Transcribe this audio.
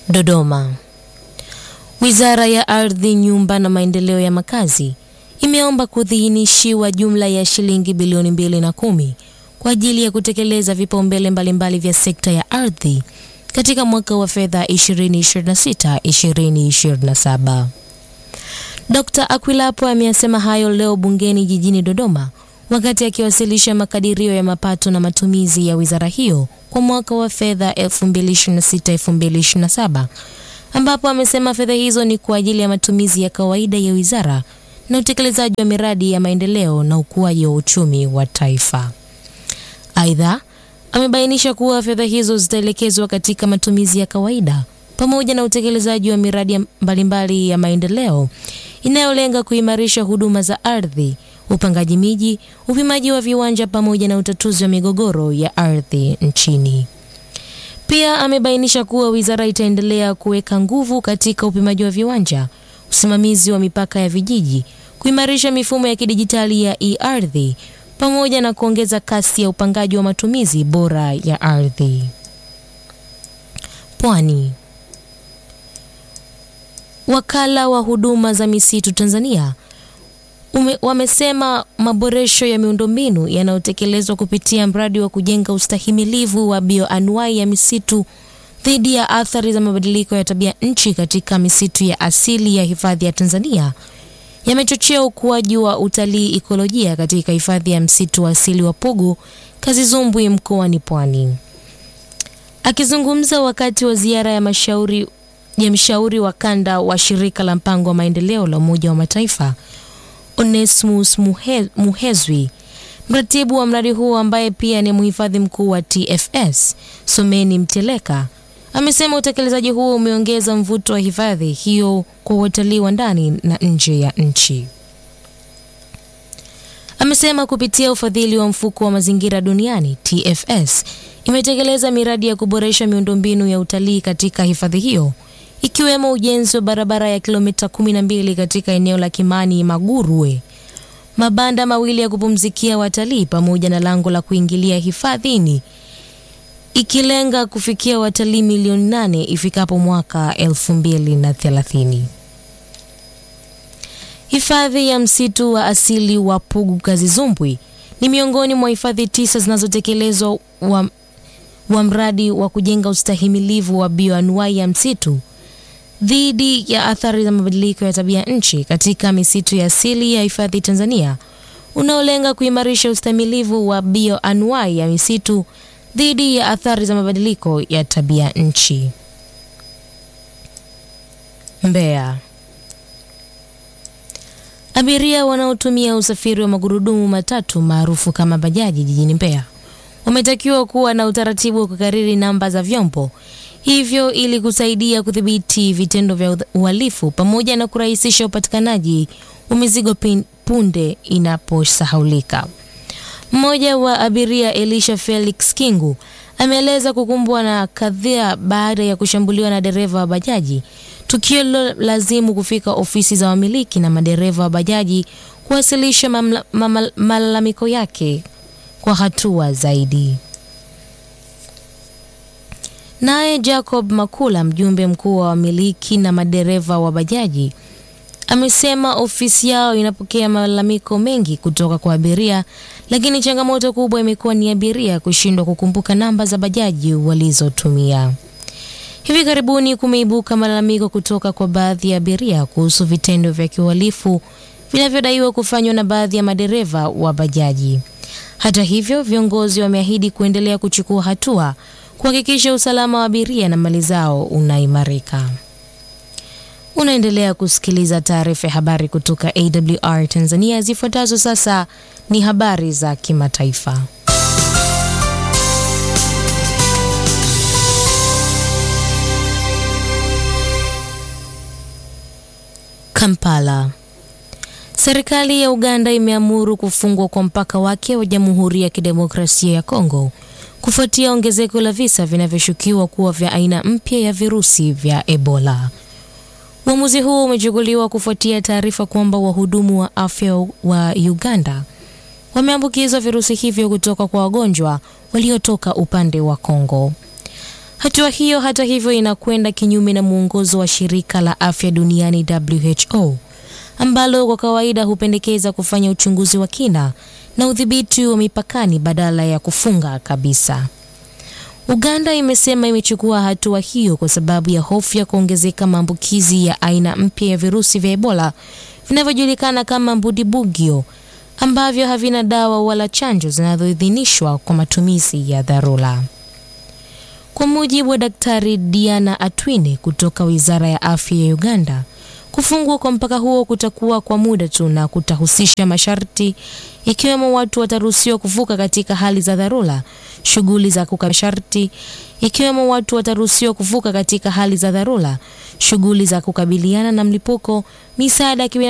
Dodoma. Wizara ya Ardhi, Nyumba na Maendeleo ya Makazi imeomba kuidhinishiwa jumla ya shilingi bilioni mbili na kumi kwa ajili ya kutekeleza vipaumbele mbalimbali vya sekta ya ardhi katika mwaka wa fedha 2026-2027. Dr. Akwilapo ameyasema hayo leo bungeni jijini Dodoma wakati akiwasilisha makadirio ya mapato na matumizi ya wizara hiyo kwa mwaka wa fedha 2026-2027 ambapo amesema fedha hizo ni kwa ajili ya matumizi ya kawaida ya wizara na utekelezaji wa miradi ya maendeleo na ukuaji wa uchumi wa taifa. Aidha, amebainisha kuwa fedha hizo zitaelekezwa katika matumizi ya kawaida pamoja na utekelezaji wa miradi mbalimbali ya maendeleo inayolenga kuimarisha huduma za ardhi, upangaji miji, upimaji wa viwanja pamoja na utatuzi wa migogoro ya ardhi nchini. Pia amebainisha kuwa wizara itaendelea kuweka nguvu katika upimaji wa viwanja, usimamizi wa mipaka ya vijiji, kuimarisha mifumo ya kidijitali ya e-ardhi pamoja na kuongeza kasi ya upangaji wa matumizi bora ya ardhi. Pwani. Wakala wa huduma za misitu Tanzania ume, wamesema maboresho ya miundombinu yanayotekelezwa kupitia mradi wa kujenga ustahimilivu wa bioanuai ya misitu dhidi ya athari za mabadiliko ya tabia nchi katika misitu ya asili ya hifadhi ya Tanzania yamechochea ukuaji wa utalii ikolojia katika hifadhi ya msitu wa asili wa Pugu Kazizumbwi mkoani Pwani. Akizungumza wakati wa ziara ya mashauri ya mshauri wa kanda wa shirika la mpango wa maendeleo la Umoja wa Mataifa Onesmus Muhe, Muhezwi, mratibu wa mradi huo ambaye pia ni mhifadhi mkuu wa TFS Someni Mteleka amesema utekelezaji huo umeongeza mvuto wa hifadhi hiyo kwa watalii wa ndani na nje ya nchi. Amesema kupitia ufadhili wa mfuko wa mazingira duniani TFS imetekeleza miradi ya kuboresha miundombinu ya utalii katika hifadhi hiyo ikiwemo ujenzi wa barabara ya kilomita 12 katika eneo la Kimani Magurwe, mabanda mawili ya kupumzikia watalii pamoja na lango la kuingilia hifadhini ikilenga kufikia watalii milioni nane ifikapo mwaka 2030. Hifadhi ya msitu wa asili wa Pugu Kazizumbwi ni miongoni mwa hifadhi tisa zinazotekelezwa wa, wa mradi wa kujenga ustahimilivu wa bioanuai ya msitu dhidi ya athari za mabadiliko ya tabia nchi katika misitu ya asili ya hifadhi Tanzania unaolenga kuimarisha ustahimilivu wa bioanuai ya misitu dhidi ya athari za mabadiliko ya tabia nchi. Mbeya. Abiria wanaotumia usafiri wa magurudumu matatu maarufu kama bajaji jijini Mbeya wametakiwa kuwa na utaratibu wa kukariri namba za vyombo hivyo ili kusaidia kudhibiti vitendo vya uhalifu pamoja na kurahisisha upatikanaji wa mizigo punde inaposahaulika. Mmoja wa abiria Elisha Felix Kingu ameeleza kukumbwa na kadhia baada ya kushambuliwa na dereva wa bajaji, tukio lilolazimu kufika ofisi za wamiliki na madereva wa bajaji kuwasilisha malalamiko yake kwa hatua zaidi. Naye Jacob Makula, mjumbe mkuu wa wamiliki na madereva wa bajaji, amesema ofisi yao inapokea malalamiko mengi kutoka kwa abiria, lakini changamoto kubwa imekuwa ni abiria kushindwa kukumbuka namba za bajaji walizotumia. Hivi karibuni kumeibuka malalamiko kutoka kwa baadhi ya abiria kuhusu vitendo vya kiuhalifu vinavyodaiwa kufanywa na baadhi ya madereva wa bajaji. Hata hivyo, viongozi wameahidi kuendelea kuchukua hatua kuhakikisha usalama wa abiria na mali zao unaimarika. Unaendelea kusikiliza taarifa ya habari kutoka AWR Tanzania. Zifuatazo sasa ni habari za kimataifa. Kampala. Serikali ya Uganda imeamuru kufungwa kwa mpaka wake wa Jamhuri ya Kidemokrasia ya Kongo kufuatia ongezeko la visa vinavyoshukiwa kuwa vya aina mpya ya virusi vya Ebola. Uamuzi huo umechukuliwa kufuatia taarifa kwamba wahudumu wa afya wa Uganda wameambukizwa virusi hivyo kutoka kwa wagonjwa waliotoka upande wa Kongo. Hatua hiyo hata hivyo inakwenda kinyume na mwongozo wa shirika la afya duniani WHO ambalo kwa kawaida hupendekeza kufanya uchunguzi wa kina na udhibiti wa mipakani badala ya kufunga kabisa. Uganda imesema imechukua hatua hiyo kwa sababu ya hofu ya kuongezeka maambukizi ya aina mpya ya virusi vya Ebola vinavyojulikana kama mbudibugyo ambavyo havina dawa wala chanjo zinazoidhinishwa kwa matumizi ya dharura. Kwa mujibu wa Daktari Diana Atwine kutoka Wizara ya Afya ya Uganda, kufungwa kwa mpaka huo kutakuwa kwa muda tu na kutahusisha masharti ikiwemo watu wataruhusiwa kuvuka katika hali za dharura, shughuli za kuka masharti ikiwemo watu wataruhusiwa kuvuka katika hali za dharura, shughuli za kukabiliana na mlipuko, misaada ya